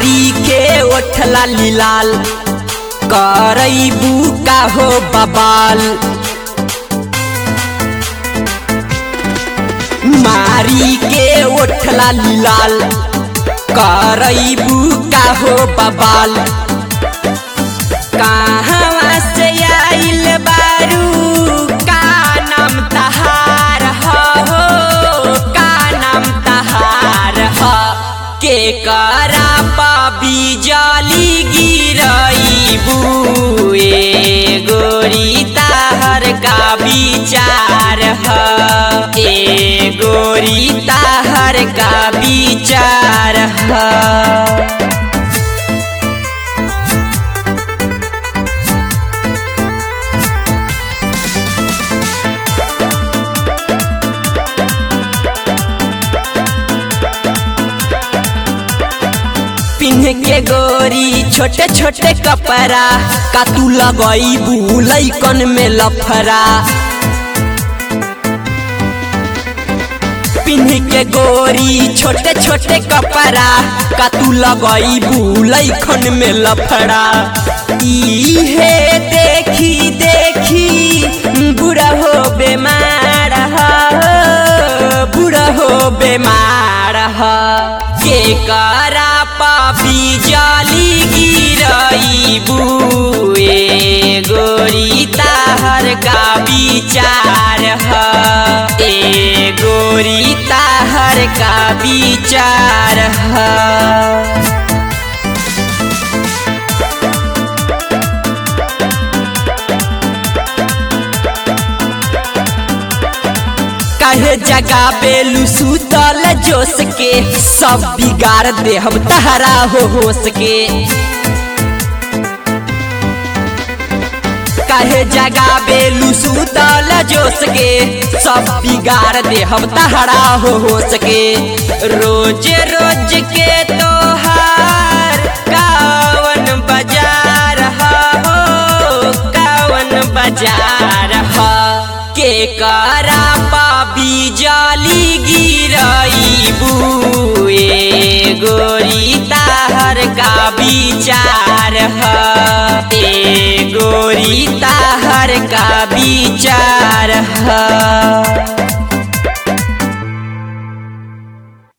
मारी के ओठला लाल करैबू का हो बबाल मारी के ओठला लाल करैबू का हो बबाल कहाँ से आइल बारू का नाम तहार हो का नाम तहार हो के करा पाबी जाली गिरईबू ए गोरी ताहर का विचार ह ए गोरी ताहर का विचार ह पिन्ह के गोरी छोटे छोटे कपड़ा का तू लगईबू लैकन में लफरा पिन्ह के गोरी छोटे छोटे कपड़ा का तू लगईबू लैकन में लफड़ा इहे देखी देखी बुढ़ा हो बेमार हो बुढ़ा हो बेमार हो के करा पापी जाली गिरईबू ए गोरी ताहर का विचार ह ए गोरी ताहर का विचार ह काहे जगा बेलू सुतल जोश के सब बिगाड़ दे हम तहरा हो होश के काहे जगा बेलू सुतल जोश के सब बिगाड़ दे हम तहरा हो होश के रोज रोज के तोहार कावन बाजार हो कावन बाजार हो के करा पाबी जाली गिरईबू ए गोरी ताहर का विचार ह ए गोरी ताहर का विचार